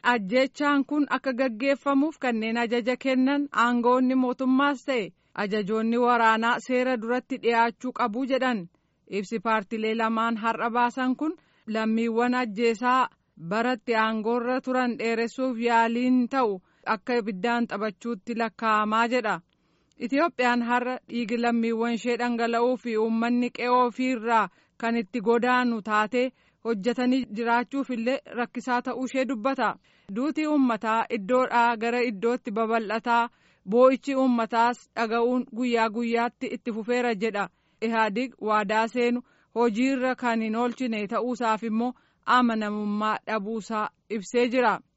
ajjechaan kun akka gaggeeffamuuf kanneen ajaja kennan aangoonni mootummaas ta'e ajajoonni waraanaa seera duratti dhiyaachuu qabu jedhan ibsi paartilee lamaan har'a baasan kun lammiiwwan ajjeesaa baratti aangoorra turan dheeressuuf yaaliin ta'u akka ibiddaan taphachuutti lakkaa'amaa jedha. Itiyoophiyaan har'a dhiigi lammiiwwan ishee dhangala'uu fi uummanni qe'oo ofiirraa kan itti godaanu taatee hojjetanii jiraachuuf illee rakkisaa ta'uu ishee dubbata. Duutii uummataa iddoodhaa gara iddootti babal'ataa boo'ichi uummataas dhaga'uun guyyaa guyyaatti itti fufeera jedha. Ihaadig waadaa seenu hojiirra kan hin oolchine ta'uusaaf immoo amanamummaa dhabuusaa ibsee jira.